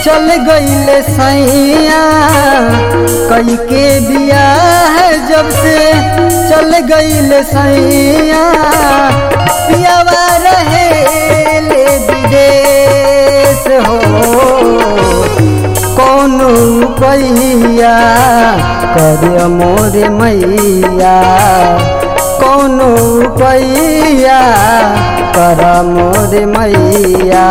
चल गईले सैया कई के बियाह जब से चल गईले सैया पियावा रहे ले विदेश हो कौनो पैया कर मोर मैया कौनो पैया कर मोर मैया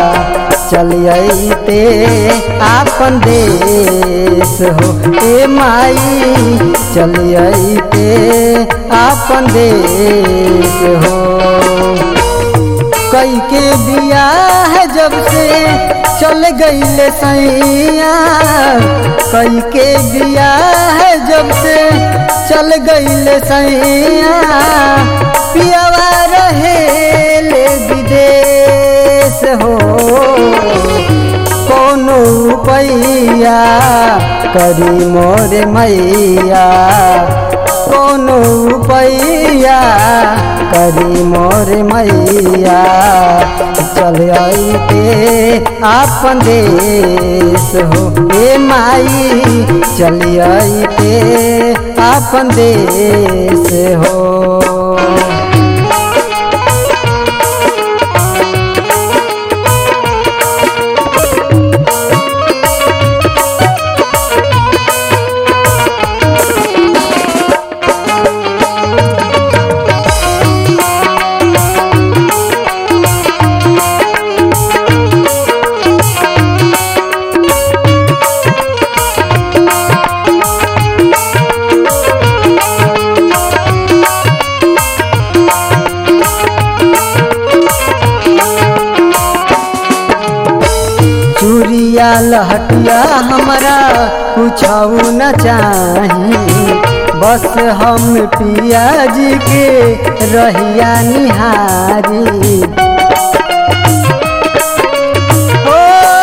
चलिए आपन देश हो ए माई चलिए आपन देश हो कई के बियाह जब से चल गईले सैया कई के बियाह जब से चल गईले सैया पियावा रहे ले विदेश हो कोनो पैया करी मोर मैया कोनो पैया करी मोर मैया चल के आपन देश हो ए माई चल के आपन देश हो चूड़िया लहटिया हमारा कुछ न चाही बस हम पिया जी के रहिया निहारी ओ,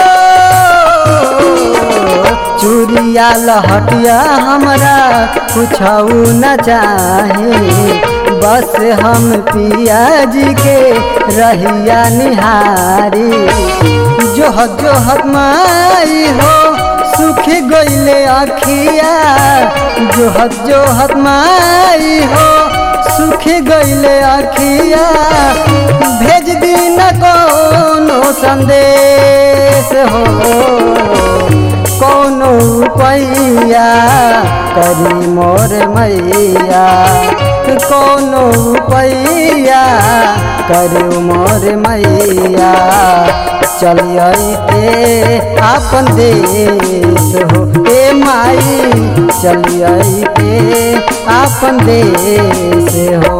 चूड़िया लहटिया हमारा कुछ न चाही बस हम पिया जी के रहिया निहारी जोहत जोहत माई हो सुख गईले अखिया जोहत जोहत माई हो सुख गईले अखिया भेज दी न कोनो संदेश हो कोनो पैया करी मोर मैया कोनो पैया करू मोर मैया चलिए आपन देश हो ए माई चलिए आपन देश हो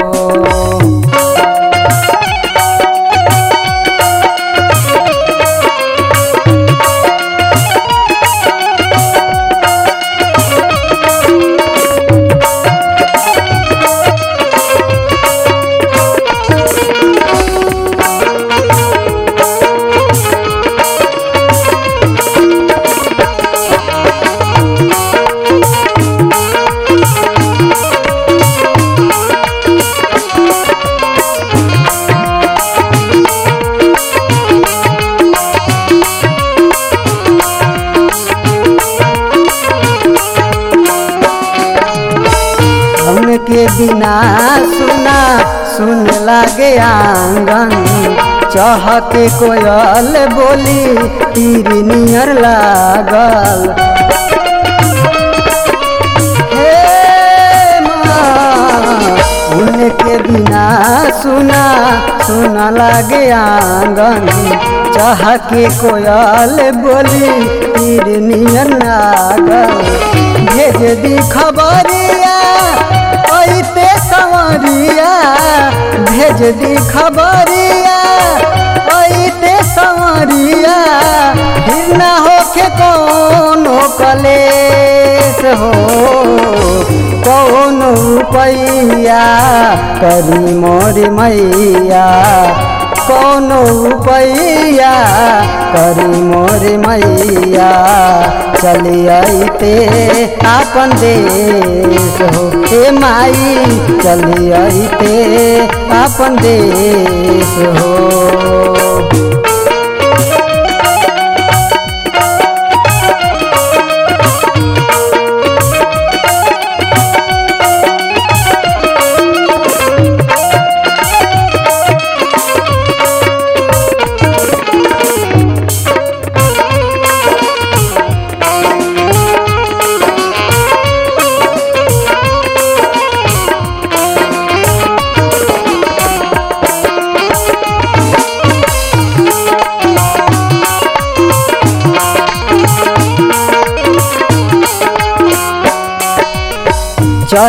के बिना सुना सुन लागे आंगन चहके कोयल बोली तीर नियर लागल हे माँ उनके बिना सुना सुना लागे आंगन चहके कोयल बोली तीर नियर लागल भेज दी खबरिया ऐते संवरिया भेज दी खबरिया ऐते संवरिया फिर ना होके कोनो कलेश हो कोनो पैया करी मोर मैया कोनो पैया करी मोर मैया चली आईते आपन देश हो हे माई चली आईते आपन देश हो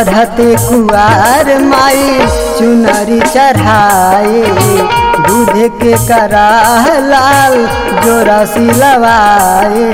चढ़ते कुआर माई चुनरी चढ़ाए दूध के कराह लाल जोरा सिलवाए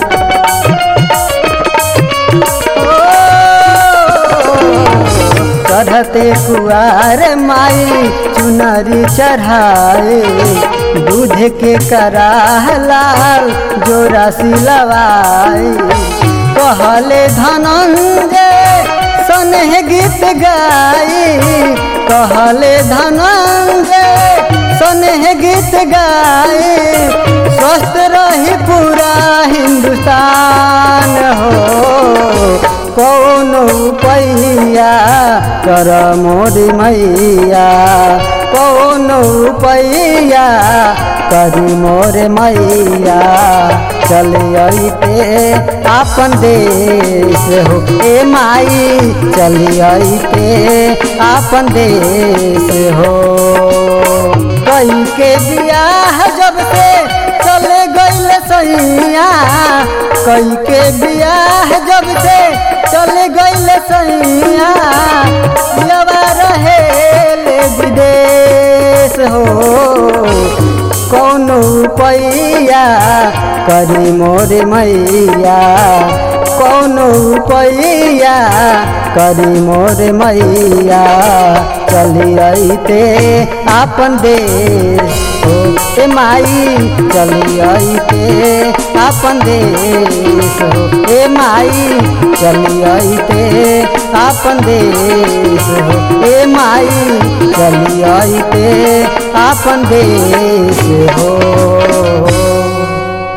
चढ़ते कुआर माई चुनरी चढ़ाए दूध के कराह लाल जोरा सिलवाए कहले धनंजय सनह गीत गाई कहले धनंजय सनह गीत गाई स्वस्थ रही पूरा हिंदुस्तान हो कौन पैया कर मोरी मैया कौन पैया करी मोरे मैया चले अइते आपन देश हो ए माई चली अइते आपन देश हो कई के बियाह जब से चले गईल सैया कई के बियाह जब से चले गईल सैया यवा रहे विदेश हो कौन पैया करी मोरे मैया कौन पैया करी मोरे मैया चली अइते आपन देश हो ए माई चली अइते आपन देश हो ए माई चली अइते आपन देश हो ए माई चली अइते आपन देश हो